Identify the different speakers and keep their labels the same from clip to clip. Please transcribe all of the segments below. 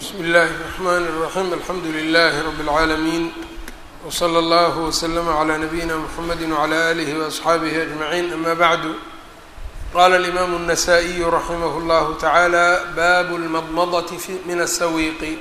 Speaker 1: bsmi اllahi الرحmn الرaحيم alxamdu لlh رb العaalمين وslى اllه وslm عlى نabيina mحamedi وعlى آlih وأصxaabih أجمعين ama bعd qala الإmam النsائي raximh اllah taعalى bab الmadmdة min الsawiqi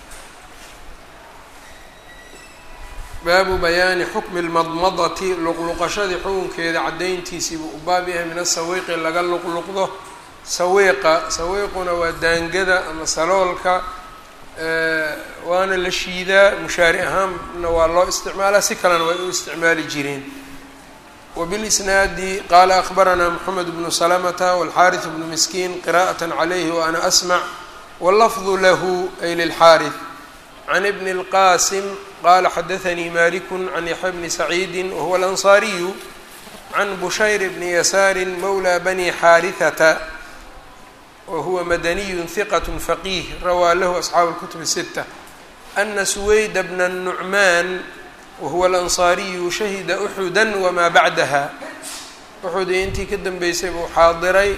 Speaker 1: baabu bayaani xukmi اlmadmadati luqluqashadii xukunkeeda cadayntiisii buu u baab yahay min asawiiqi laga luqluqdo sawiiqa sawiiquna waa daangada ama saloolka waana la shiidaa mushaari ahaanna waa loo isticmaalaa si kalena way u isticmaali jireen wbilisnaadi qaala akbaranaa moxamed bnu salamata walxaariث bnu miskiin qira'aة calayhi waana asmac wاllafdu lahu ay lilxaariث can bni اlqasim qala xadaanii maliku can yaxya bni saciidi wahuwa alansaariyu can bushayr bni yasaari mawla bani xaarihata wahuwa madaniyu hiqat faqiih rawaa lahu asxaabu اlkutub الsita ana suwayda bna الnucmaan wahuwa alansaariyu shahida uxuda wamaa bacdaha uxud iyo intii ka dambeysay buu xaadiray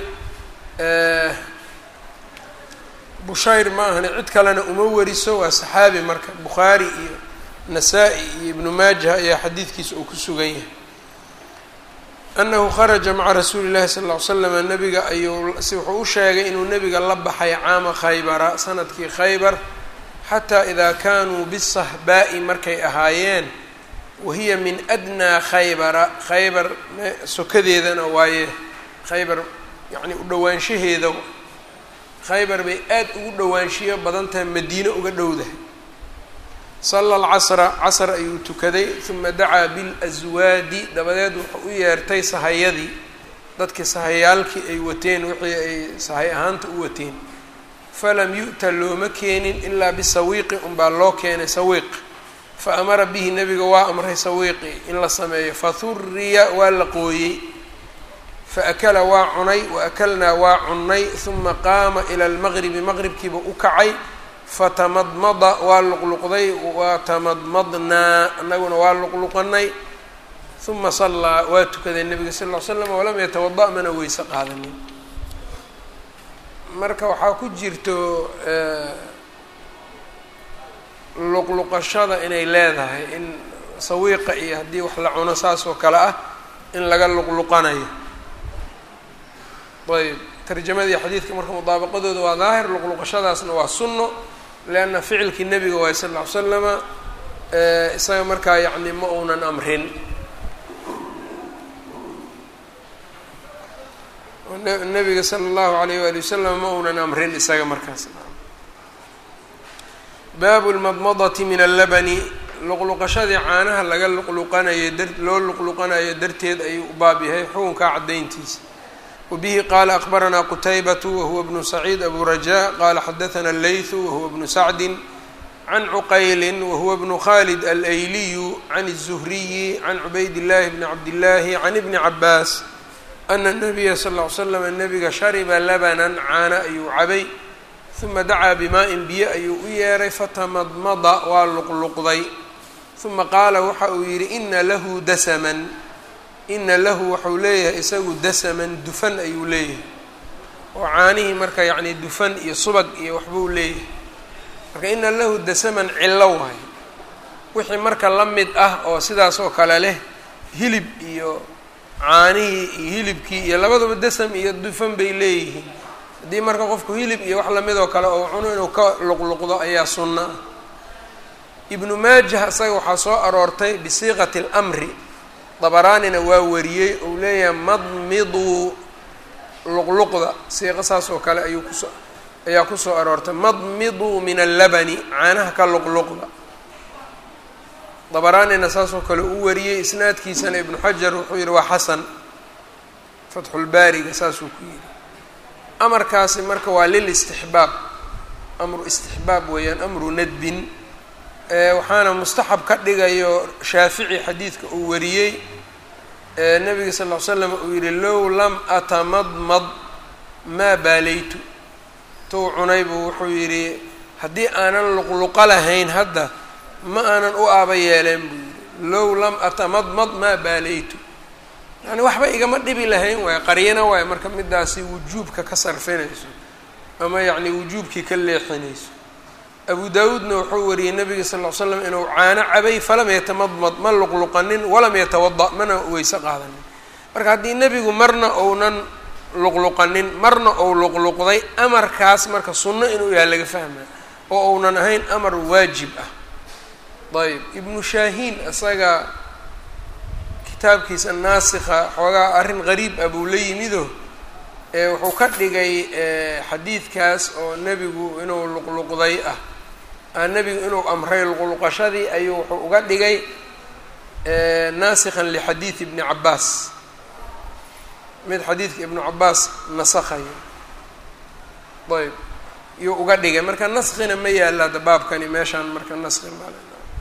Speaker 1: bushayr ma ahani cid kalena uma wariso waa saxaabi marka bukhaari iyo nasaa-i iyo ibnu maajah ayaa xadiidkiisa uu ku sugan yahay annahu kharaja maca rasuuli llahi sala ll ly slam nabiga ayuu si wuxuu u sheegay inuu nebiga la baxay caama khaybara sanadkii khaybar xataa idaa kaanuu bisahbaa'i markay ahaayeen wahiya min adnaa khaybara khaybar sokadeedana waaye khaybar yacni u dhowaanshaheeda khaybar bay aada ugu dhowaanshiyo badan tahay madiine uga dhowdahay sala alcasra casr ayuu tukaday uma dacaa bilaswaadi dabadeed wuxuu u yeertay sahayadii dadkii sahayaalkii ay wateen wixii ay sahay ahaanta u wateen falam yu'ta looma keenin ilaa bisawiiqi unbaa loo keenay sawiiq fa amara bihi nebiga waa amray sawiiqi in la sameeyo fahuriya waa la qooyey faakala waa cunay waakalnaa waa cunnay uma qaama ila almaqribi maqribkiiba u kacay fatamadmada waa luqluqday watamadmadnaa anaguna waa luqluqanay uma sallaa waa tukaday nebiga sal ll ly slam walam yatawada mana weyse qaadanin marka waxaa ku jirto luqluqashada inay leedahay in sawiiqa iyo haddii wax la cuno saas oo kale ah in laga luqluqanayo ayb tarjamadii xadiidka marka mudaabaqadooda waa daahir luqluqashadaasna waa sunno leanna ficilkii nebiga waay sal ll ly slama isaga markaa yacni ma uunan amrin nebiga sala allahu alayh waali wasalam ma uunan amrin isaga markaas baabu lmadmadati min allabani luqluqashadii caanaha laga luqluqanayo dar loo luqluqanayo darteed ayuu u baab yahay xukunkaa caddayntiisa wbihi qala akbaranaa qutaybatu wahuwa bnu saciid abu raja qala xadaana allaythu wahuwa bnu sacdi can cuqayli wahuwa bnu khalid alayliyu can الzuhriyi can cubayd llahi bni cabdillahi can ibni cabaas ana nabiya sal ll ly slam nabiga shariba labanan caana ayuu cabay uma dacaa bimaa-in biyo ayuu u yeeray fatamadmada waa luqluqday uma qaala waxa uu yihi ina lahu dasaman ina lahu waxau leeyahay isagu dasaman dufan ayuu leeyahay oo caanihii marka yacni dufan iyo subag iyo waxbuu leeyahay marka ina lahu dasaman cillo waayo wixii marka la mid ah oo sidaas oo kale leh hilib iyo caanihii iyo hilibkii iyo labaduba dasam iyo dufan bay leeyihiin haddii marka qofku hilib iyo wax lamid oo kale oo cuno inuu ka luqluqdo ayaa sunna ah ibnu maajah isaga waxaa soo aroortay bisiiqati اlmri dabaraanina waa wariyey ou leeyahay madmiduu luqluqda siiqo saas oo kale ayuu kuso ayaa kusoo aroortay madmiduu min allabani caanaha ka luqluqda dabaraanina saas oo kale u wariyey isnaadkiisana ibnu xajar wuxuu yihi waa xasan fatxulbaariga saasuu ku yihi amarkaasi marka waa lil istixbaab amru istixbaab weeyaan amru nadbin waxaana mustaxab ka dhigayo shaafici xadiidka uu wariyey nabiga sal ll ly slam uu yihi low lam atamadmad maa baalaytu tuu cunay buu wuxuu yidhi haddii aanan luqluqa lahayn hadda ma aanan u aaba yeeleen buu yihi low lam atamadmad maa baalaytu yani waxba igama dhibi lahayn waay qaryana waay marka midaasi wujuubka ka sarfinayso ama yacni wujuubkii ka leexinayso abu daawuudna wuxuu wariyey nabiga sal ll ly slam inuu caano cabay falam yatamadmad ma luqluqanin walam yatawada mana weyse qaadanin marka haddii nebigu marna ounan luqluqanin marna ou luqluqday amarkaas marka sunno inuu yahay laga fahmaa oo ounan ahayn amar waajib ah ayb ibnu shaahiin isaga kitaabkiisa naasikha xoogaa arrin qariib ah buu la yimido ee wuxuu ka dhigay xadiidkaas oo nebigu inuu luqluqday ah nebigu inuu amray luqluqashadii ayuu wuxuu uga dhigay naasikhan lixadiid ibni cabaas mid xadiidka ibnu cabaas nasakhayo ayb yuu uga dhigay marka naskina ma yaalla ada baabkani meeshaan marka naski mal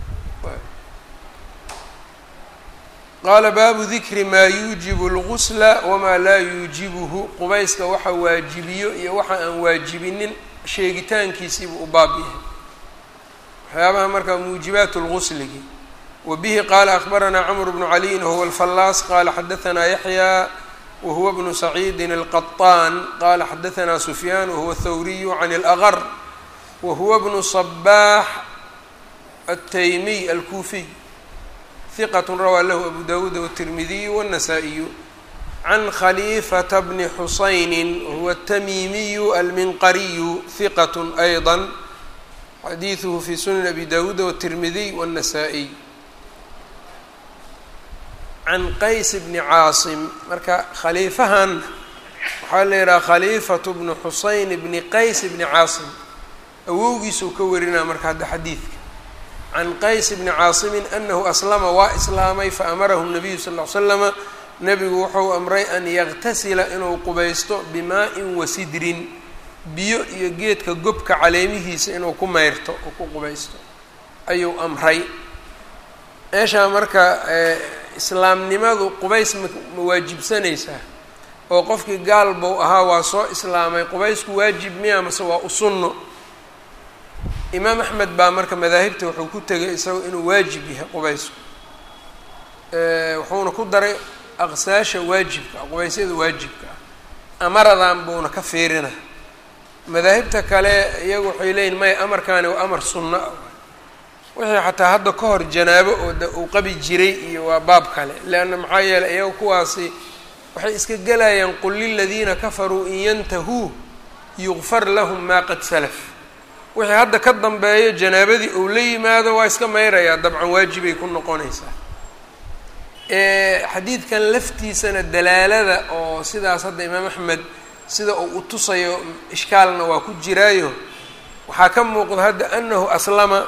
Speaker 1: qaala baabu dikri maa yuujibu lgusla wamaa laa yuujibuhu qubayska waxa waajibiyo iyo waxa aan waajibinin sheegitaankiisiibuu u baab yahay waxyaabaha marka muujibaat lgusligi wa bihi qaala akbaranaa camr bnu caliyin wahuwa alfallaas qaala xadaanaa yaxya wahuwa bnu saciidin alqaطaan qaala xadaanaa sufyaan wahuwa athawriyu can اlأgar wahuwa bnu صabaax الtaymiy alkuufiy ثqة rawaa lahu abu dawuud wالtirmidiy wالنasaaئiyu can khaliifata bni xusayni wahuwa الtamiimiyu alminqariyu ثiqaة أyضا xadiiثuhu fi sunan abi dawuud wالtirmidiy wالنasaaئiy can qays bni caasim marka khaliifahan waxaa la yidhaha khaliifaة bnu xusayn bni qays bni caasim awowgiisuu ka warinaa marka hadda xadiidka can qays bni caasimin anahu aslama waa islaamay faamarahu nabiyu sal ll slama nebigu wuxuu amray an yaktasila inuu qubaysto bimaa-in wa sidrin biyo iyo geedka gobka caleemihiisa inuu ku meyrto oo ku qubaysto ayuu amray meeshaa marka islaamnimadu qubays ma ma waajibsanaysaa oo qofkii gaal bou ahaa waa soo islaamay qubaysku waajib miya mase waa u sunno imaam axmed baa marka madaahibta wuxuu ku tegay isago inuu waajib yahay qubaysku wuxuuna ku daray aqsaasha waajibka qubaysyada waajibka ah amaradan buuna ka fiirina madaahibta kale iyagu waxay leeyihin maya amarkaani waa amar sunno ah wixii xataa hadda ka hor janaabo oo de uu qabi jiray iyo waa baab kale leanna maxaa yeeley iyaga kuwaasi waxay iska gelayaan qul liladiina kafaruu in yantahuu yugfar lahum maa qad salaf wixii hadda ka dambeeyo janaabadii uu la yimaado waa iska mayrayaa dabcan waajibay ku noqonaysaa xadiidkan laftiisana dalaalada oo sidaas hadda imaam axmed sida uu u tusayo ishkaalna waa ku jiraayo waxaa ka muuqda hadda anahu aslama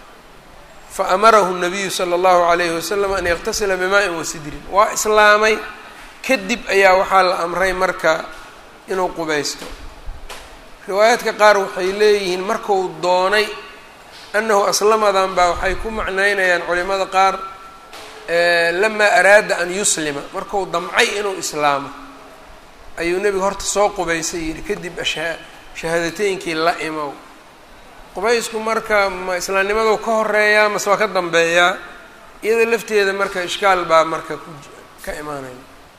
Speaker 1: fa amarahu nabiyu sala allahu calayhi wasalam an yaktasila bimaa-in wa sidrin waa islaamay kadib ayaa waxaa la amray marka inuu qubaysto riwaayaadka qaar waxay leeyihiin marku doonay annahu aslamadan baa waxay ku macnaynayaan culimada qaar lamaa araada an yuslima marku damcay inuu islaamo ayuu nebigu horta soo qubaysay yidhi kadib asha shahaadateynkii la imow qubaysku marka ma islaamnimaduu ka horeeyaa mase waa ka dambeeyaa iyada lafteeda marka ishkaal baa marka ku ka imaanaya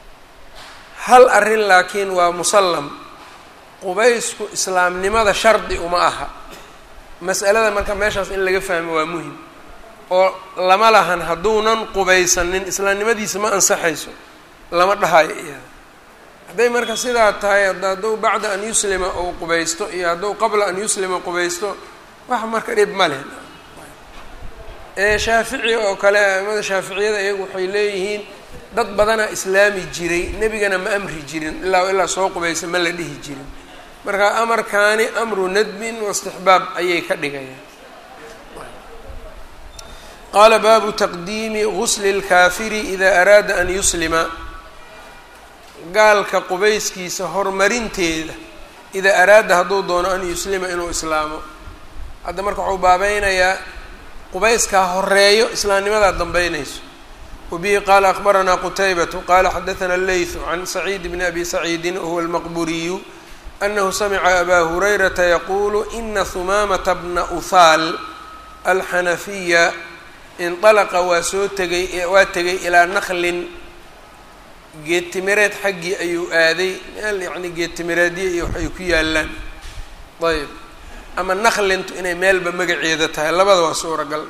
Speaker 1: hal arrin laakiin waa musallam qubaysku islaamnimada shardi uma aha mas'alada marka meeshaas in laga fahmo waa muhim oo lama lahan hadduunan qubaysanin islaamnimadiisa ma ansaxayso lama dhahayo iyada hadday marka sidaa tahay hadduu bacda an yuslima uu qubaysto iyo hadduu qabla an yuslima qubaysto wax marka dhib ma leh shaafici oo kale aimada shaaficiyada iyagu waxay leeyihiin dad badanaa islaami jiray nebigana ma amri jirin ilaa ilaa soo qubaysa ma la dhihi jirin marka amarkaani amru nadbin waistixbaab ayay ka dhigayaan qaala baabu taqdiimi gusli اlkaafiri ida araada an yuslima gaalka qubayskiisa horumarinteeda idaa araada hadduu doono an yuslima inuu islaamo hadda marka waxuu baabeynayaa qubayskaa horeeyo islaamnimadaa dambeynayso wabihi qaala akbaranaa qutaybatu qaala xadaثana leyثu can saciid bni abi saciidin wahuwa almaqburiyu anahu samica abaa hurayrata yaquulu ina humaamata bna uhaal alxanafiya inطalaqa waa soo tegay waa tegay ilaa naklin geedtimireed xaggii ayuu aaday meel yacni geedtimireedyo iyo waxay ku yaalaan ayb ama naklintu inay meelba magaceeda tahay labada waa suuragal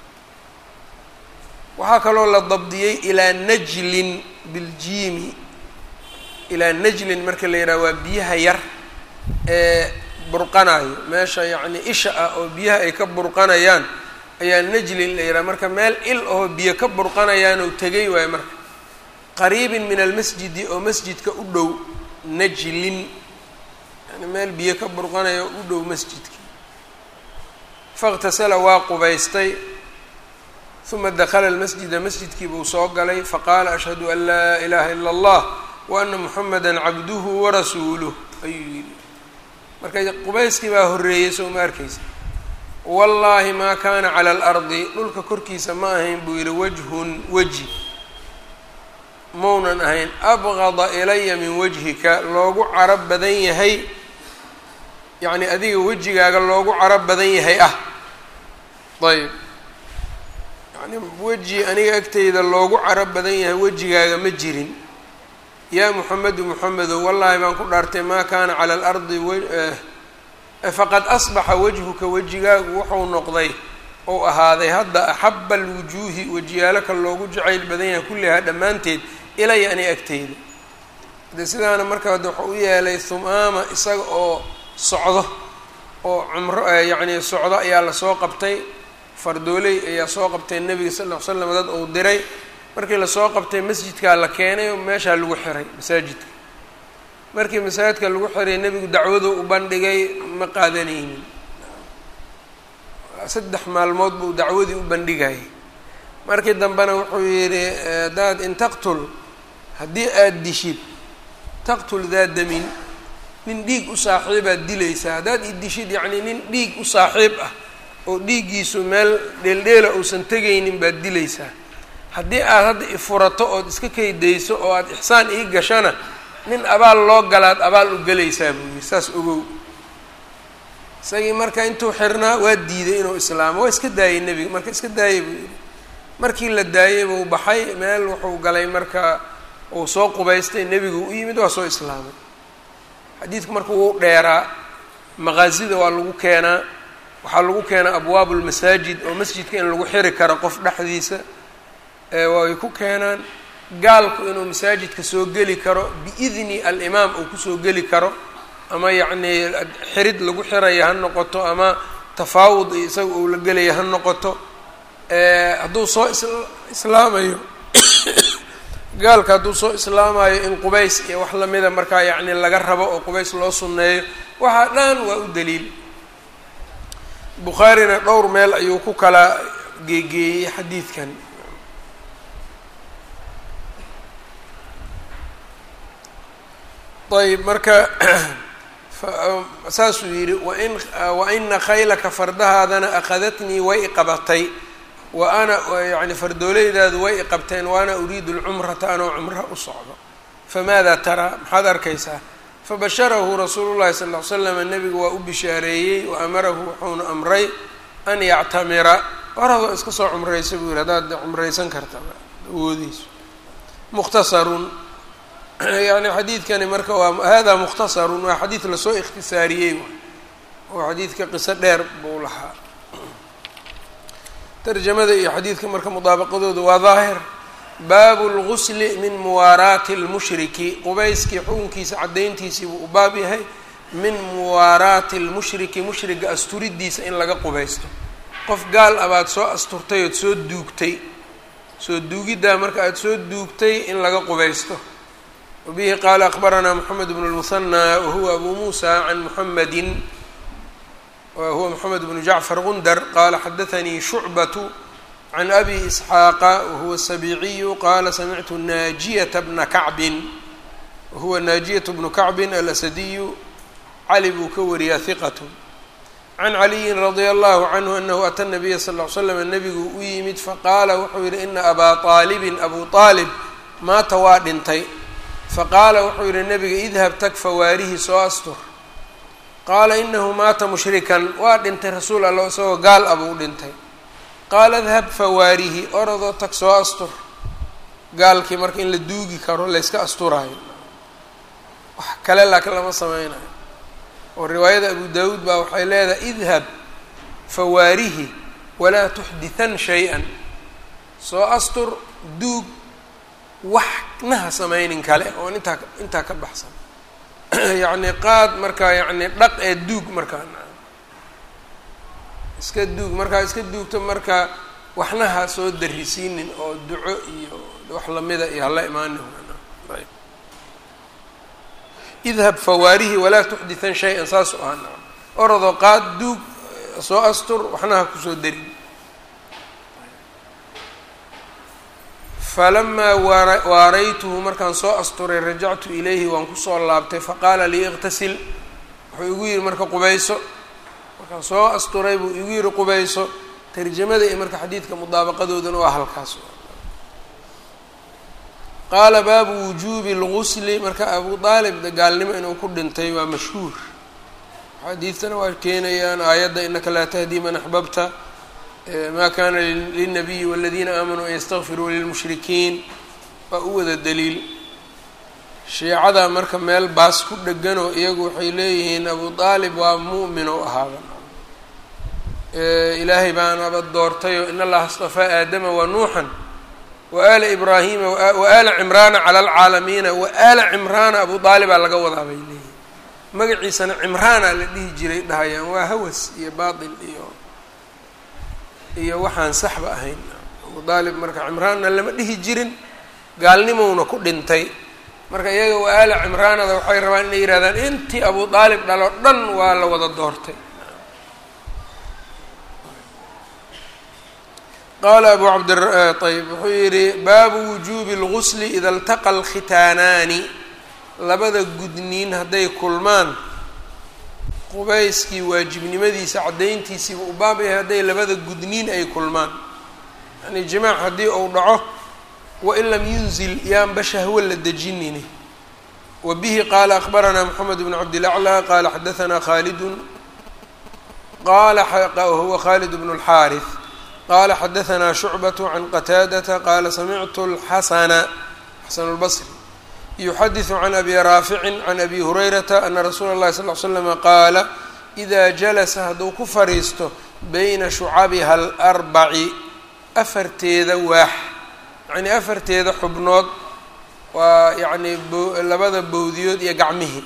Speaker 1: waxaa kaloo la dabdiyey ilaa najlin biljiimi ilaa najlin marka la yidhaha waa biyaha yar ee burqanayo meesha yacni isha ah oo biyaha ay ka burqanayaan ayaa najlin la yidhaha marka meel il ahoo biyo ka burqanayaanoo tegay waayo marka qariibin min almasjidi oo masjidka u dhow najlin yani meel biyo ka burqanaya oo u dhow masjidka faاktasala waa qubaystay uma dakala almasjida masjidkii buu soo galay faqaala ashhadu an laa ilaha ila اllah wa ana muxamada cabduhu warasuuluh ayuu yidhi marka qubayskii baa horreeyey soo ma arkaysa wallaahi maa kaana cala alardi dhulka korkiisa ma ahayn buu yidhi wajhun weji maunan ahayn abqada ilaya min wajhika loogu carab badan yahay yacni adiga wejigaaga loogu carab badan yahay ah ayb yani weji aniga agteyda loogu carab badan yahay wejigaaga ma jirin yaa muxamedu muxamedow wallaahi baan ku dhaartay maa kaana cala alardi faqad asbaxa wajhuka wejigaagu wuxuu noqday ou ahaaday hadda axaba alwujuuhi wejiyaalaka loogu jacayl badan yahay kullihaa dhammaanteed ilaya ani agteyda de sidaana marka hadda waxau u yeelay humaama isaga oo socdo oo cumro yacni socdo ayaa lasoo qabtay fardooley ayaa soo qabtay nebiga sal ll ly slam dad uu diray markii lasoo qabtay masjidkaa la keenay oo meeshaa lagu xiray masaajidka markii masaajidka lagu xiray nebigu dacwadu u bandhigay ma qaadanaynin saddex maalmood buu dacwadii u bandhigayay markii dambena wuxuu yidhi hadaad in taqtul haddii aada dishid taqtul daa damin nin dhiig u saaxiibaad dilaysaa haddaad i dishid yacnii nin dhiig u saaxiib ah oo dhiiggiisu meel dheeldheela uusan tegaynin baad dilaysaa haddii aad hadda ifurato ood iska kaydayso oo aada ixsaan ii gashana nin abaal loo galaad abaal u gelaysaa buu yidhi saas ogow isagii marka intuu xirnaa waa diiday inuu islaamo waa iska daayey nebiga marka iska daayey buu yidhi markii la daayey buu baxay meel wuxuu galay marka uu soo qubaystay nebigu u yimid waa soo islaamay xadiidku marka wuu dheeraa maqaasida waa lagu keenaa waxaa lagu keenaa abwaabu lmasaajid oo masjidka in lagu xiri karo qof dhexdiisa way ku keenaan gaalku inuu masaajidka soo geli karo biidni alimaam uu kusoo geli karo ama yacnii xirid lagu xiraya ha noqoto ama tafaawud iyo isaga uu la gelaya ha noqoto hadduu soo islaamayo gaalka hadduu soo islaamayo in qubays iyo wax lamida markaa yacni laga rabo oo qubays loo sunneeyo waxaa dhan waa u daliil bukhaarina dhowr meel ayuu ku kala geegeeyey xadiidkan ayb marka saasuu yidhi wain wa ina khaylaka fardahaadana akhadatnii way iqabatay wa ana yani fardoolaydaadu way iqabteen wa ana uriidu lcumrata anoo cumra u socdo famaada taraa maxaad arkaysaa fabasharahu rasuulu llahi sal ll ly slam nebigu waa u bishaareeyey wa amarahu wuxuuna amray an yactamira war hadoo iska soo cumraysa buu yihi haddaad cumraysan karta awoodiisu mukhtasarun yani xadiidkani marka waa hada mukhtasarun waa xadiid lasoo ikhtisaariyey oo xadiidka qiso dheer buu lahaa tarjamada iyo xadiidka marka mudaabaqadooda waa daahir baabu lgusli min muwaaraati lmushriki qubayskii xukunkiisa caddayntiisii buu u baab yahay min muwaaraati lmushriki mushriga asturidiisa in laga qubaysto qof gaal abaad soo asturtay ood soo duugtay soo duugiddaa marka aada soo duugtay in laga qubaysto wabihi qaala akbaranaa moxamed bnu lmusanaa wahuwa abu muusa can muxamedin wahuwa moxamed bnu jacfar gundar qaala xadaanii shucbatu can abi isxaaqa wahuwa sabiiciyu qaala samictu naajiyata bna kacbin wahuwa naajiyatu bnu kacbin alasadiyu cali buu ka wariyaa hiqatu can caliyin radia allahu canhu anahu ata nabiya sal ll slam nabigu u yimid faqaala wuxuu yihi ina abaa aalibin abu aalib maata waa dhintay faqaala wuxuu yihi nabiga idhab tag fawaarihi soo astur qaala inahu maata mushrikan waa dhintay rasuul alla isagoo gaal abuu dhintay qaala idhab fawaarihi orodoo tag soo astur gaalkii marka in la duugi karo layska asturaayo wax kale laakiin lama sameynayo oo riwaayada abu daawuud baa waxay leedahay idhab fawaarihi walaa tuxditan shay-an soo astur duug waxnaha samaynin kale oon intaa intaa ka baxsan yacni qaad markaa yacni dhaq ee duug markaa iska duug markaa iska duugto marka waxnaha soo darisiinin oo duco iyo wax lamida iyo hala imaanin idhab fawaarihi walaa tuxditan shay-an saas u ahaa orodoo qaad duug soo astur waxnaha kusoo darin falamaa waaraytuhu markaan soo asturay rajactu ilayhi waan kusoo laabtay faqaala lii iqtasil wuxuu igu yihi marka qubayso markaan soo asturay buu igu yihi qubayso tarjamada iyo marka xadiidka mudaabaqadoodana waa halkaas qaala baabu wujuubi lgusli marka abu aalib gaalnimo inuu ku dhintay waa mashhuur xadiidtana waa keenayaan aayadda inaka laa tahdii man axbabta ma kana lilnabiyi waladiina aamanuu an yastakfiruu lilmushrikiin waa u wada daliil shiicada marka meel baas ku dheganoo iyagu waxay leeyihiin abu aalib waa mu'min oo ahaaba ilaahay baanaba doortayoo in allaha astafaa aadama wa nuuxan wa aala ibraahima wa aala cimraana cala alcaalamiina wa aala cimraana abu aalibaa laga wadaa bay leeyihin magaciisana cimraana la dhihi jiray dhahayaan waa hawas iyo baatil iyo iyo waxaan saxba ahayn abu aalib marka cimraanna lama dhihi jirin gaalnimowna ku dhintay marka iyaga wa aala cimraanada waxay rabaan inay yihahdaan intii abu aalib dhalo dhan waa la wada doortay qaala abu cabd ayb wuxuu yihi baabu wujuubi اlgusli ida اltaqa alkhitaanaani labada gudniin hadday kulmaan qubayskii waajibnimadiisa caddayntiisiiba u baab yahay hadday labada gudniin ay kulmaan yani jimaac haddii uu dhaco wain lam yunzil yaanba shahwo la dejinini wa bihi qaala akbaranaa moxamed bn cabdilaclى qaala xadaanaa khaalidun qala huwa khalid bn اlxaariث qala xadaanaa shucbaة can qataadata qaala samictu اlxasana xasan اlbصri yuxadiثu can abi raaficin can abi hurayrata ana rasuula اllahi sal ly slama qaala إida jalasa hadduu ku fadhiisto bayna shucabiha alarbaci afarteeda waax yacnii afarteeda xubnood waa yacnii bo labada bowdiyood iyo gacmihii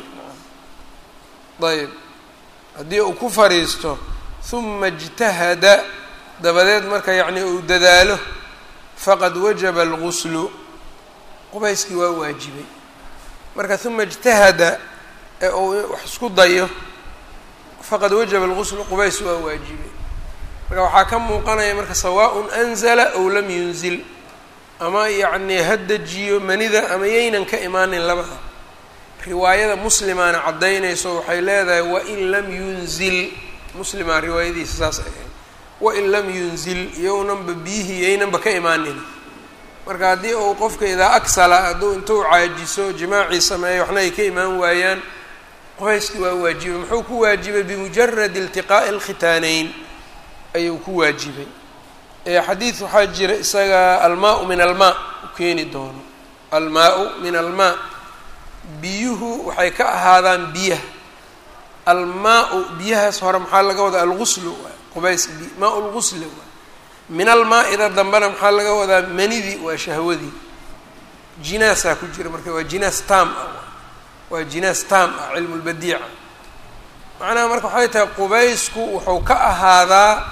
Speaker 1: ayb haddii uu ku fadhiisto huma اjtahada dabadeed marka yacnii uu dadaalo faqad wajaba alguslu qubayskii waa waajibay marka huma اjtahada ee uu wax isku dayo faqad wajaba alguslu qubays waa waajibay marka waxaa ka muuqanaya marka sawaaء anzala ow lam yunzil ama yacnii ha dejiyo manida ama yaynan ka imaanin labada riwaayada muslimaana caddaynayso waxay leedahay wain lam yunzil muslimaa riwaayadiisa saas ay ahayd wain lam yunzil iyownanba biyihii yaynanba ka imaanin marka haddii uu qofka idaa agsala hadduu intuu caajiso jimaacii sameeyo waxna ay ka imaan waayaan qoyskii waa waajibay muxuu ku waajibay bimujaradi iltiqaa'i alkhitaaneyn ayuu ku waajibay xadiid waxaa jira isaga almaa-u min almaa u keeni doono almaa-u min almaa biyuhu waxay ka ahaadaan biyaha almaa-u biyahaas hore maxaa laga wadaa alguslu qubays maa lgusli min almaa-ida dambena maxaa laga wadaa manidii waa shahwadii jinaasaa ku jira marka waa jinaas taam ah waa jinaas taam ah cilmu lbadiica macnaha marka waxay tahay qubaysku wuxuu ka ahaadaa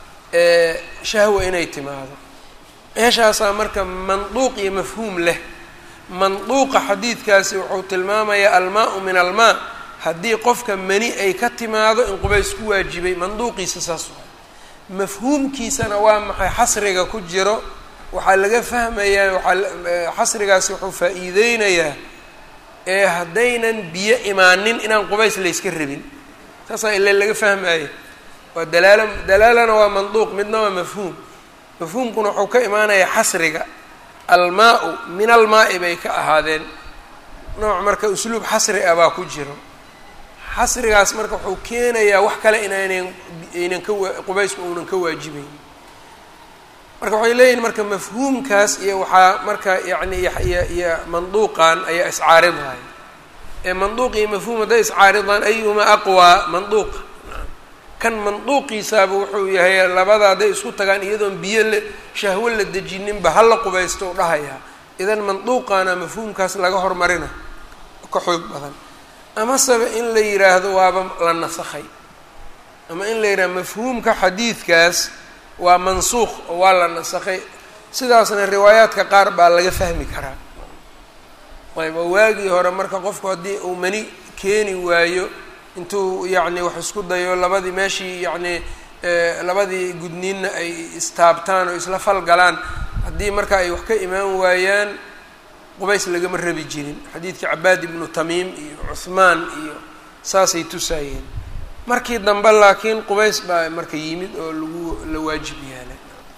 Speaker 1: shahwa inay timaado meeshaasaa marka manduuq iyo mafhuum leh manduuqa xadiidkaasi wuxuu tilmaamayaa almaa-u min almaa haddii qofka mani ay ka timaado in qubays ku waajibay manduuqiisa saas waay mafhuumkiisana waa maxay xasriga ku jiro waxaa laga fahmayaa waaa xasrigaasi wuxuu faa-iideynayaa ee haddaynan biyo imaanin inaan qubays layska rabin saasaa ile laga fahmaya waa dalaalo dalaalana waa manduuq midna waa mafhuum mafhuumkuna wuxuu ka imaanayaa xasriga almaa-u min almaa-i bay ka ahaadeen nooc marka usluub xasri ah baa ku jiro xasrigaas marka wuxuu keenayaa wax kale inaynan aynan ka wa qubaysku uunan ka waajibayn marka waxay leeyihin marka mafhuumkaas iyo waxaa marka yacni iyo iyo manduuqan ayaa iscaaridaya ee manduuq iyo mafhuum hadday iscaaridaan ayuhuma aqwaa manduuqa kan manduuqiisaaba wuxuu yahay labada hadday isku tagaan iyadoon biyo la shahwo la dejininba hala qubaysto u dhahayaa idan manduuqaana mafhuumkaas laga hormarina ka xoog badan amaseba in la yidhaahdo waaba la nasakhay ama in la yidhahdo mafhuumka xadiidkaas waa mansuuq oo waa la nasakhay sidaasna riwaayaadka qaar baa laga fahmi karaa ayb oo waagii hore marka qofku haddii uu mani keeni waayo intuu yacni wax isku dayo labadii meeshii yacni labadii gudniinna ay istaabtaan oo isla falgalaan haddii marka ay wax ka imaan waayaan qubays lagama rabi jirin xadiidkii cabaad ibnu tamiim iyo cuhmaan iyo saasay tusaayeen markii dambe laakiin qubays baa marka yimid oo lagu la waajib yaalay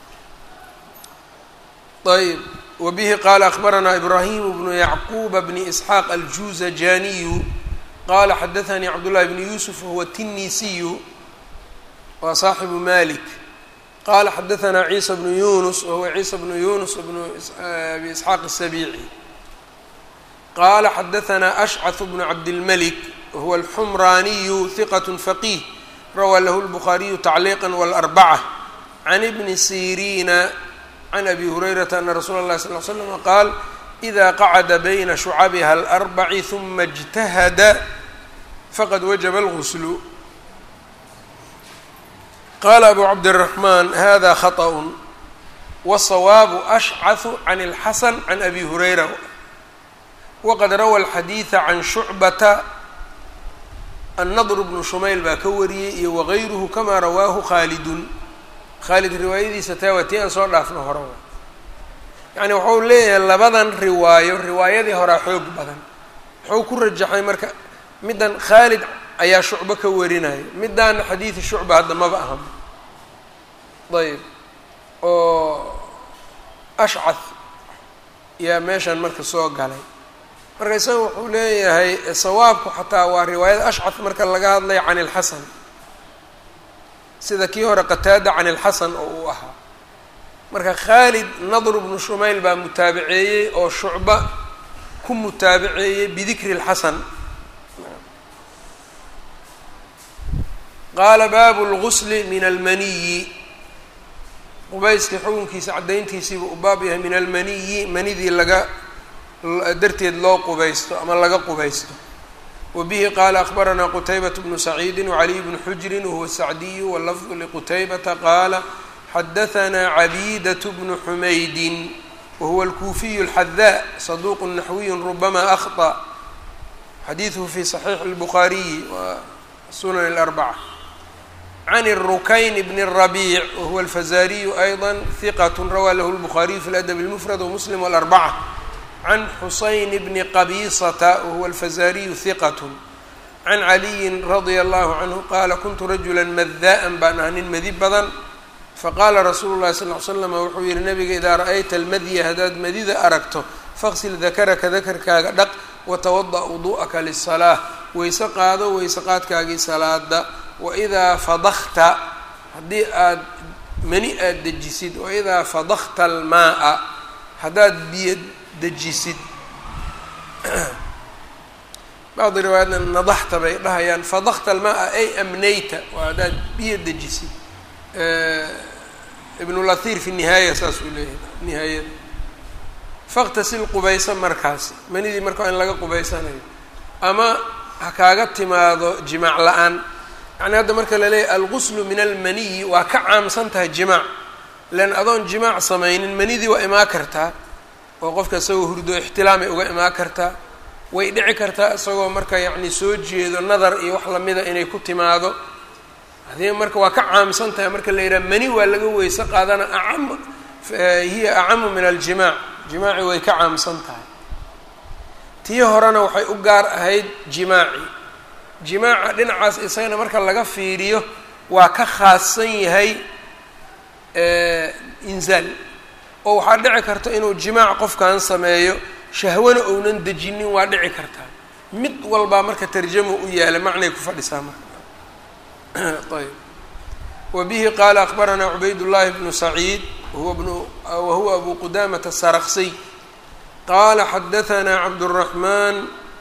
Speaker 1: ayb wbihi qala akbaranaa ibrahim bnu yacquba bni isxaaq aljuzajaniyu qala xadaanii cabdullahi bni yusuf wahuwa tinisiyu waa saaxibu malik qala xadaanaa ciisa bnu yunus wahuwa ciisa bnu yunus bnu abi isxaaq asabici qala xadaanaa ashcath bnu cabdilmalik wahuwa alxumraniyu hiqat faqih rawaa lahu lbukhariyu tacliiqa wاlarbaca can ibni siriina can abi hurayrata ana rasuula اllahi sal l slama qaal ida qacada bayna shucabiha alarbaci huma اjtahada faqad wajaba اlguslu qala abu cabdالraxman hada khaطأ wالsawaabu ashcaثu can اlxasan can abi hurayra waqad rawa اlxadiiثa can shucbata annadr bnu shumayl baa ka wariyey iyo wagayruhu kama rawaahu khaalidun khaalid riwaayadiisa taa waa tii aan soo dhaafno hore wa yacni wuxuu leeyahay labadan riwaayo riwaayadii horaa xoog badan wuxuu ku rajaxay marka middan khaalid ayaa shucbo ka warinaya middaana xadiidi shucba hadda maba aham ayb oo ashcath yaa meeshan marka soo galay marka isaga wuxuu leeyahay sawaabku xataa waa riwaayada ashcath marka laga hadlaya can ilxasan sida kii hore qataada can ilxasan oo uu ahaa marka khaalid nadr bnu shumayl baa mutaabaceeyey oo shucba ku mutaabaceeyey bidikri اlxasan qaala baabu اlgusli min almaniyi qubayskii xukunkiisa caddayntiisiiba u baab yahay min almaniyi manidii laga darteed loo qubaysto ama laga qubaysto wbihi qala akbaranaa qutaybaة bnu saciidi wcaliy bnu xujri wahuwa sacdiyu wlafdu liqutaybata qaala xadahanaa cabiidaة bnu xumaydin wahuwa alkuufiyu اlxadaa saduq naxwiy rubama akhطأ xadiiثhu fi صaxiixi اlbukhaariyi wa sunan اlarbaca can الrukayn bn الrabiic wahuwa alfazariyu ayضa hiqat rawaa lahu اlbukhaariyu fi اladb اlmfrad wmuslim wاlarbaca can xusayn bni qabisata wahuwa alfazariyu hiqat can caliyin radia allahu canhu qaala kuntu rajula mada'an baan ahaa nin madi badan faqaala rasuulu llahi sal l slama wuxuu yihi nabiga idaa ra'ayta almadya haddaad madida aragto faqsil dakaraka dakarkaaga dhaq watawada' wudu'aka lisalaa weyse qaado weyse qaadkaagii salaada waidaa fadakta haddii aad mani aad dejisid waidaa fadakta almaaa haddaad biyo dejisid bacdi riwaayadna nadaxta bay dhahayaan fadakta almaa ay amnayta waa haddaad biyo dejisid ibnulahir fi nihaaya saas uu leeyahay nihaayada faktasil qubaysa markaasi manidii marka waa in laga qubaysanayo ama ha kaaga timaado jimaac la-aan yacni hadda marka la leeyahay alguslu min almaniyi waa ka caamsan tahay jimaac lean adoon jimaac samaynin manidii waa imaa kartaa oo qofka isagoo hurdo ixtilaamay uga imaan kartaa way dhici kartaa isagoo marka yacni soo jeedo nadar iyo wax lamida inay ku timaado hadii marka waa ka caamsan tahay marka la yidhaha mani waa laga weyse qaadana acam hiya acamu min aljimaac jimaaci way ka caamsan tahay tii horena waxay u gaar ahayd jimaaci jimaaca dhinacaas isagana marka laga fiiriyo waa ka khaassan yahay inzaal oo waxaa dhici karta inuu jimaac qofkan sameeyo shahwana ounan dejinin waa dhici kartaa mid walbaa marka tarjamo u yaala macnay ku fadhisaa marka ayb wa bihi qaala akbaranaa cubayd llahi bnu saciid wahuwa bnu wahuwa abu qudamata saraqsiy qaala xadahanaa cabdالraxman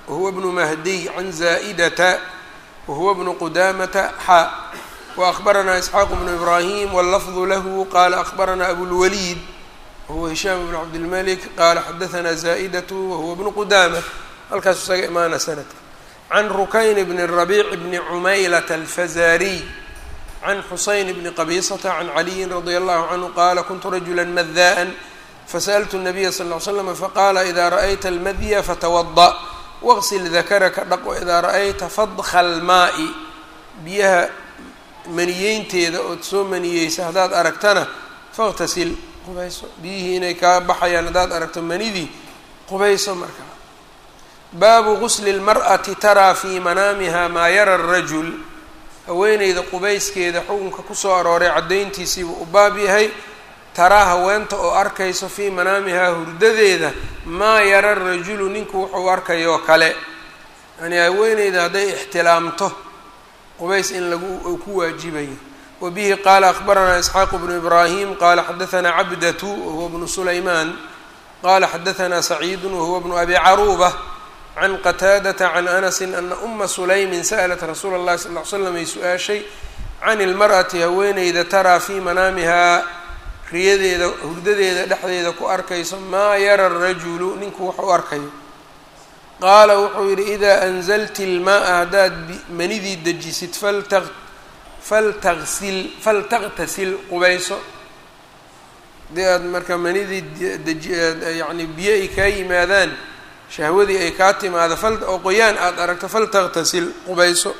Speaker 1: wahuwa bnu mahdiy can zaa'idata wahuwa bnu qudamata xa waأkhbaranaa isxaaq bnu ibrahim wاllafdu lahu qala akhbaranaa abulwaliid wahuwa hishaam bn cabdilmalik qala xadaثna zaa'idatu wahuwa bnu qudama halkaas isaga imaana sanadka can rukayn bni rabiic bni cumaylata alfazariy can xusayn bni qabisata can caliyin radia allahu canhu qala kuntu rajula mada'an fasaأltu الnabiya sal ly slam faqala ida ra'ayta almadya fatawada waqsil dakaraka dhaq waidaa ra'ayta fadka almaa'i biyaha maniyeynteeda ood soo maniyeysa haddaad aragtana fakhtasil qubayso biyihii inay kaa baxayaan haddaad aragto manidii qubayso markaa baabu gusli اlmar'ati taraa fii manaamiha maa yara الrajul haweeneyda qubayskeeda xukunka kusoo arooray caddayntiisiibuu u baab yahay taraa haweenta oo arkayso fii manaamihaa hurdadeeda maa yara rajulu ninku wuxuu arkayoo kale yani haweeneyda hadday ixtilaamto qubays in lagu ku waajibayo wa bihi qaala akhbaranaa isxaaqu bnu ibraahim qaala xadaanaa cabdatu wahuwa bnu sulaymaan qala xadaanaa saciidu wahuwa bnu abi caruuba can qataadata can anasi ana uma sulaymin sa'lat rasuula اllahi sal ly slam ay su-aashay can ilmar'ati haweeneyda taraa fii manaamihaa riyadeeda hurdadeeda dhexdeeda ku arkayso maa yara rajulu ninku wax u arkayo qaala wuxuu yidhi idaa anzalti ilmaaa haddaad manidii dejisid falta faltasil faltaqtasil qubayso haddii aad marka manidii deji yani biyo ay kaa yimaadaan shahwadii ay kaa timaado fal oo qoyaan aada aragto faltaqtasil qubayso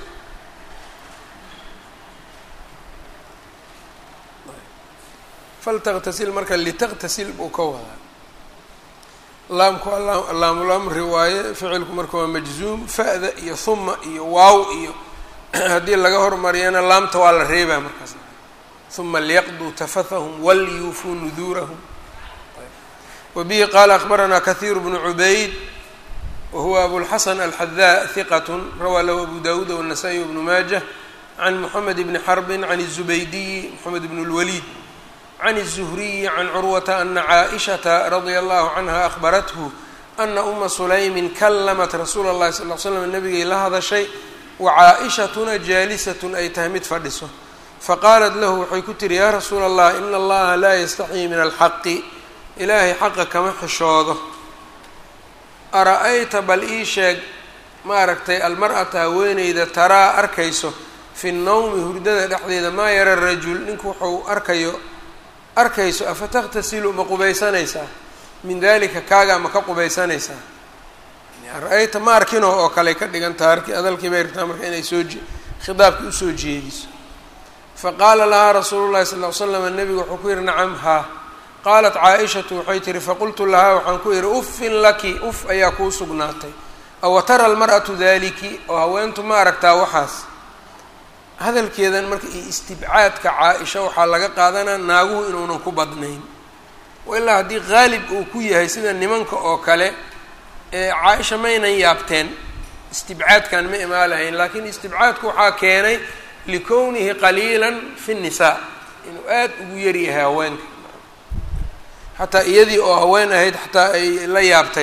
Speaker 1: faltaqtasil marka litaqtasil buu ka wadaa laamku laamulamri waaye ficilku marka waa majzuum fa-da iyo huma iyo waaw iyo haddii laga hormariyana laamta waa la reebaa markaas huma liyaqduu tafathahum walyuufuu nuduurahum wa bihi qaala akhbaranaa kahiiru bnu cubayd wahuwa abulxasan alxadaa hiqat rawaa lahu abu dawuud wالnasaa-i wbnu maajah can moxamed bni xarbin can الzubaydiyi moxamed bn اlwaliid can الزhriyi can curwata ana caaئishata radia allahu canha ahbarathu ana uma sulaymin kallamat rasuula اllahi sal l slam nabigay la hadashay wa caaئishatuna jaalisatun ay tahay mid fadhiso faqaalat lahu waxay ku tihi yaa rasuula allah ina allaha laa yastaxyii min alxaqi ilaahay xaqa kama xishoodo ara-ayta bal ii sheeg maaragtay almar-ata haweeneyda taraa arkayso fi nnawmi hurdada dhexdeeda maa yara rajul ninku wuxuu arkayo arkayso afa taqtasilu ma qubaysanaysaa min dalika kaagaa ma ka qubaysanaysaa ra-ayta ma arkinoo oo kale ka dhigantaha arki adalkii bay rabtaa marka inay soo khitaabkii usoo jeediso faqaala lahaa rasuulu llahi sal ly slam nabigu wuxuu ku yihi nacam haa qaalat caa-ishatu waxay tihi faqultu lahaa waxaan ku yihi uffin laki uf ayaa kuu sugnaatay awa tara almar'atu daliki oo haweentu ma aragtaa waxaas hadalkeedan marka iyo istibcaadka caa-isha waxaa laga qaadanaa naaguhu inuunan ku badnayn ilaa haddii qaalib uu ku yahay sida nimanka oo kale ee caa-isha maynan yaabteen istibcaadkan ma imaa lahayn laakiin istibcaadku waxaa keenay likownihi qaliilan fi nnisaa inuu aada ugu yaryahay haweenka xataa iyadii oo haween ahayd xataa ay la yaabtay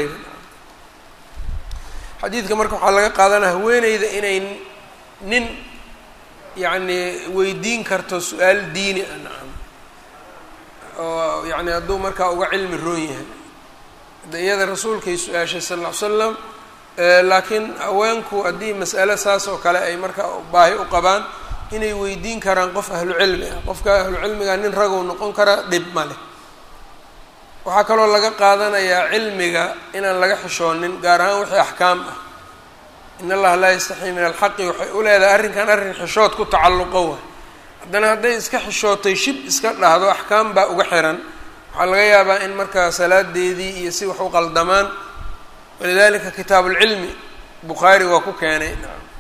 Speaker 1: xadiidka marka waxaa laga qaadanaa haweeneyda inay nin yacni weydiin karto su-aal diini ah nacam oo yacni hadduu markaa uga cilmi roon yahay de iyada rasuulkay su-aashay sal ll ly slam laakiin haweenku haddii mas'ale saas oo kale ay markaa baahi u qabaan inay weydiin karaan qof ahlu cilmi ah qofka ahlu cilmiga nin ragow noqon karaa dhib ma leh waxaa kaloo laga qaadanayaa cilmiga inaan laga xishoonin gaar ahaan wixii axkaam ah in allaha laa yastaxii min alxaqi waxay u leedahay arrinkan arrin xishood ku tacalluqo waay haddana hadday iska xishootay shib iska dhahdo axkaam baa uga xiran waxaa laga yaabaa in markaa salaadeedii iyo si wax u qaldamaan walidalika kitaabuulcilmi bukhaari waa ku keenay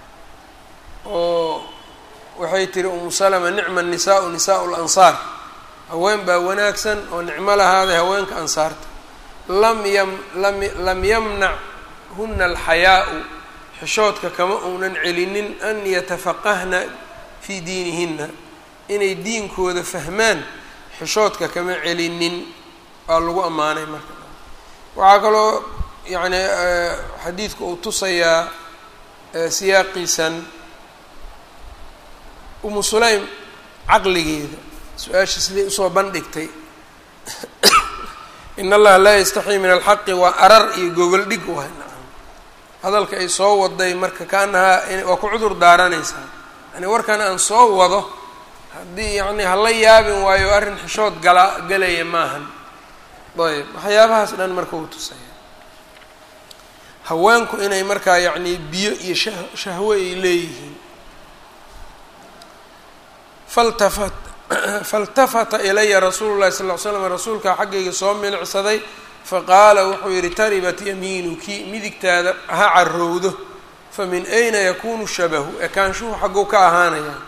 Speaker 1: oo waxay tihi umu salama nicma nisaau nisaau lansaar haween baa wanaagsan oo nicmo lahaaday haweenka ansaarta lam yam lam lam yamnachuna alxayaau xishoodka kama uunan celinin an yatafaqahna fii diinihina inay diinkooda fahmaan xishoodka kama celinin waa lagu ammaanay marka waxaa kaloo yacni xadiidku uu tusayaa siyaaqiisan umu sulaym caqligeeda su-aasha siday usoo bandhigtay in allaha laa yastaxii min alxaqi waa arar iyo gogol dhig waay nacam hadalka ay soo waday marka kaanahaa waa ku cudur daaranaysaa yani warkan aan soo wado haddii yacni hala yaabin waayo arrin xishood gala galaya maahan ayb waxyaabahaas dhan marka uu tusaya haweenku inay markaa yacni biyo iyo sha shahwo ay leeyihiin faltafat faltafata ilaya rasuulu llahi sal ll ly slam rasuulkaa xaggayga soo milicsaday faqaala wuxuu yidhi taribat yamiinuki midigtaada ha carowdo fa min ayna yakunu shabahu ekaanshuhu xagguu ka ahaanayaa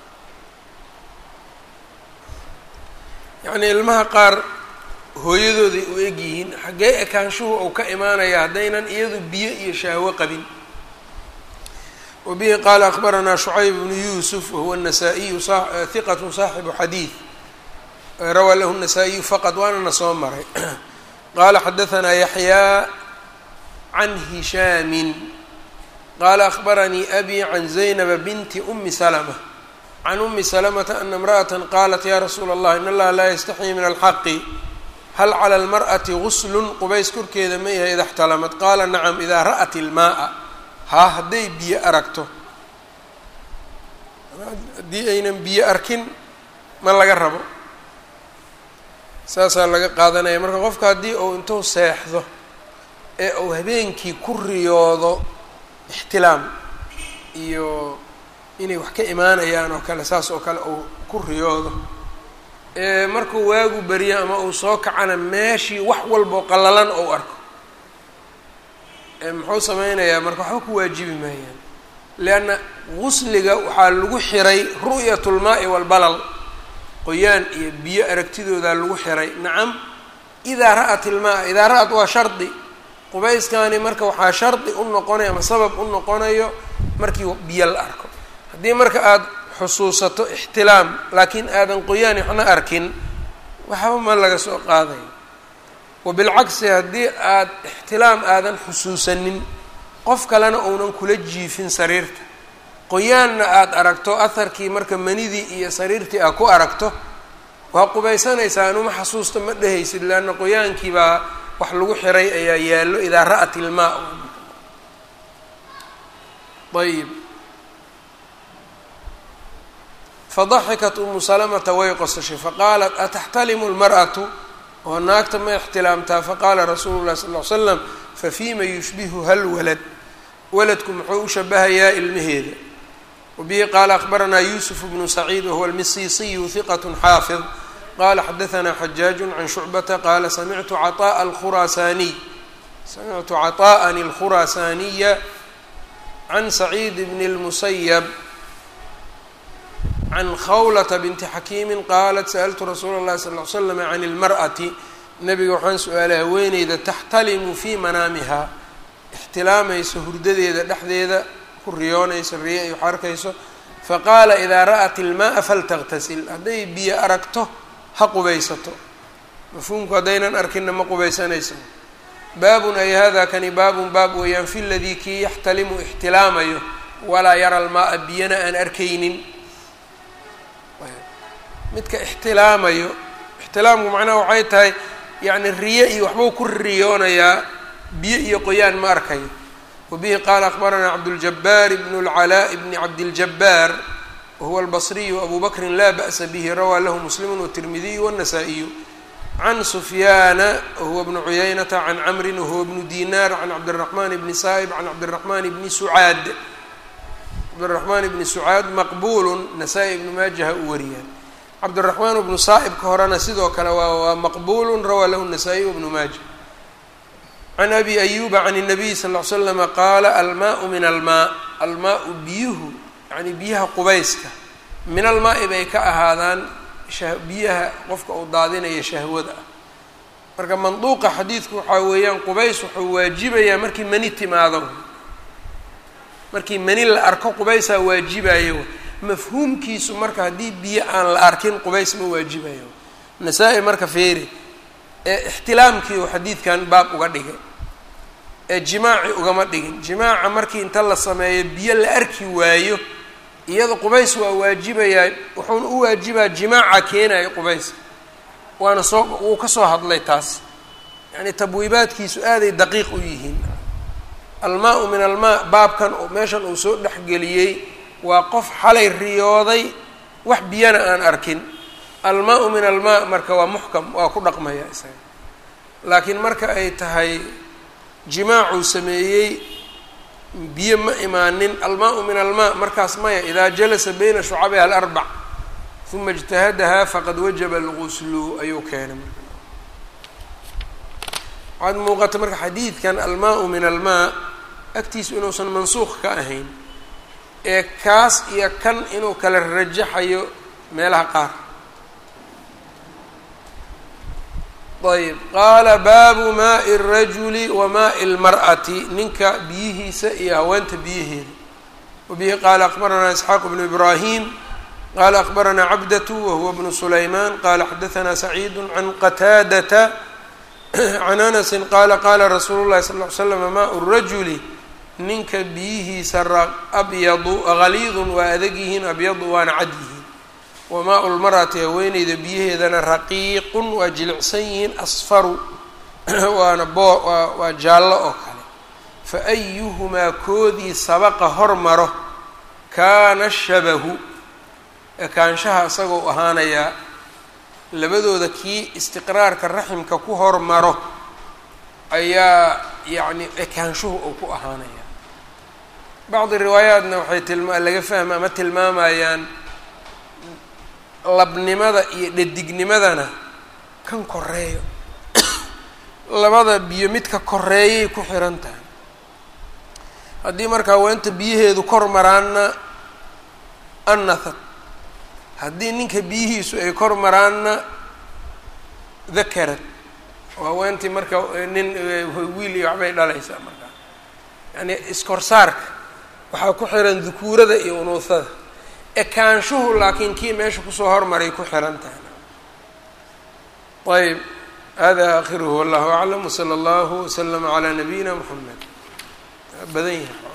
Speaker 1: yacnii ilmaha qaar hooyadooday u eg yihiin xaggee ekaanshuhu uu ka imaanaya haddaynan iyadu biyo iyo shahwo qabin wabihi qaala akbaranaa shucayb bnu yuusuf wahuwa nasaa-iyu hiqatu saaxibu xadiid rawaa lahu nasaa-iyu faqad waanana soo maray qaala xadahanaa yaxyaa can hishaamin qaala akbaranii abi can zaynaba binti umi salma can umi salamata ana imra'ata qaalat ya rasuula allah in allaha laa yastaxyii min alxaqi hal cala almar'ati guslun qubays korkeeda ma yahay ida xtalamad qaala nacam idaa ra'at ilmaaa haa hadday biyo aragto haddii aynan biyo arkin ma laga rabo saasaa laga qaadanaya marka qofka haddii uu intuu seexdo ee uu habeenkii ku riyoodo ixtilaam iyo inay wax ka imaanayaan oo kale saas oo kale uu ku riyoodo ee markuu waagu beriyo ama uu soo kacana meeshii wax walboo qallalan ou arko muxuu sameynayaa marka waxba ku waajibi maayaan leanna gusliga waxaa lagu xiray ru'yat lmaa'i walbalal qoyaan iyo biyo aragtidoodaa lagu xiray nacam idaa ra'at ilmaa idaa ra'at waa shardi qubayskani marka waxaa shardi u noqonayo ama sabab u noqonayo markii biyo la arko haddii marka aada xusuusato ixtilaam laakiin aadan qoyaan waxna arkin waxba ma laga soo qaadayo wabilcagsi haddii aada ixtilaam aadan xusuusanin qof kalena uunan kula jiifin sariirta qoyaanna aada aragto aharkii marka manidii iyo sariirtii aad ku aragto waa qubaysanaysaa anuma xasuusta ma dhehaysid leanna qoyaankii baa wax lagu xiray ayaa yaallo idaa ra'at ilmaa ayib fadaxikat umu salamata way qosashay faqaalat ataxtalimu lmar'atu oo naagta ma ixtilaamtaa faqaala rasuulu llahi sal ll ly slam fafiima yushbihuha lwalad waladku muxuu u shabahayaa ilmaheeda wabihi qaala akbaranaa yuusuf bnu saciid wahuwa almisiisiyu hiqat xaafid qala xadahanaa xajaaju can shucbata qaala samictu caطaءa alkhuraasaaniy samictu caطaءani alkhuraasaaniya can saciid bni اlmusayab can khawlata binti xakiimi qaalat sa'altu rasuula اllahi sal ly slam can اlmar'ati nabiga waxaan su-aalay haweeneyda taxtalimu fii manaamiha ixtilaamayso hurdadeeda dhexdeeda ku riyoonayso riyo ay wax arkayso faqaala idaa ra'at ilmaaa faltaqtasil hadday biyo aragto ha qubaysato mafhuumku haddaynan arkinna ma qubaysanayso baabun ay hada kani baabun baab weeyaan fi ladii kii yaxtalimu ixtilaamayo walaa yara almaaa biyana aan arkaynin midka ixtilaamayo ixtilaamku macnaha waxay tahay yacni riyo iyo waxbuu ku riyoonayaa biyo iyo qoyaan ma arkayo wabihi qaala akbaranaa cabduljabaar bnu lcalaaء bni cabdiljabaar wahuwa albasriyu abu bakrin laa ba'sa bihi rawaa lahu muslimu watirmidiyu wاnasaa'iyu can sufyaana wahuwa bnu cuyaynata can camrin wahuwa bnu dinaar can cabdiraxmaan bni saa'ib can cabdiraxmaan bni sucaad cabdiraxmaan bni sucaad maqbuulu nasaa-i ibnu maajaha u wariyaan cabdiraxmaan bnu saa'ibka horena sidoo kale waa waa maqbuulu rawaa lahu nasaa-iy wbnu maaja can abi ayuba can الnabiy sal ll ly slama qaala almaau min almaa almaau biyuhu yani biyaha qubayska min almaai bay ka ahaadaan biyaha qofka uu daadinaya shahwada ah marka manduuqa xadiidku waxaa weeyaan qubays wuxuu waajibayaa markii mani timaado markii mani la arko qubaysaa waajibayo mafhuumkiisu marka haddii biyo aan la arkin qubays ma waajibayo nasaa-i marka feeri ee ixtilaamkii uu xadiidkan baab uga dhigay ee jimaaci ugama dhigin jimaaca markii inta la sameeyo biyo la arki waayo iyada qubays waa waajibayaa wuxuuna u waajibaa jimaaca keenayo qubays waana soo wuu ka soo hadlay taas yacni tabwiibaadkiisu aaday daqiiq u yihiin almaa-u min almaa baabkan meeshan uu soo dhexgeliyey waa qof xalay riyooday wax biyana aan arkin almaa-u min almaa marka waa muxkam waa ku dhaqmaya isaga laakiin marka ay tahay jimaacuu sameeyey biyo ma imaanin almaa-u min almaa markaas maya idaa jalasa bayna shucabiha alarbac uma ijtahadahaa faqad wajaba alguslu ayuu keenay marka waxaad muuqata marka xadiidkan almaa-u min almaa agtiisu inuusan mansuuq ka ahayn ee kaas iyo kan inuu kala rajaxayo meelaha qaar ayb qaala baabu maai الrajuli wa maai اlmar'ati ninka biyihiisa iyo haweenta biyaheeda wabihi qaala akbaranaa isxaaq bnu ibrahim qala akbaranaa cabdatu wahuwa bnu sulayman qala xadaanaa saciidu can qataadata can anasi qaala qaala rasuulu llahi sal ly slam maau rajuli ninka biyihiisa abyadu haliidun waa adag yihiin abyadu waana cad yihiin wamaa-u lmarati haweeneyda biyaheedana raqiiqun waa jilicsan yihiin asfaru waana boo waa jaallo oo kale fa ayuhumaa koodii sabaqa hormaro kaana shabahu ekaanshaha isagoo ahaanayaa labadooda kii istiqraarka raximka ku hormaro ayaa yacni ekaanshuhu uu ku ahaanaya bacdi riwaayaatna waxay tilma laga fahma ama tilmaamayaan labnimada iyo dhadignimadana kan koreeyo labada biyo midka koreeyay ku xiran tahay haddii marka haweenta biyaheedu kor maraanna annathat haddii ninka biyihiisu ay kor maraanna dakarad oo haweentii marka nin wiil iyo waxbay dhalaysaa markaa yacni iskorsaarka waxaa ku xiran dukuurada iyo unuuhada ekaanshuhu laakiin kii meesha kusoo hormaray ku xiran tahay ayb hada akhiruhu wallahu aclam wsala allahu waslama calaa nabiyina moxamed badan yahay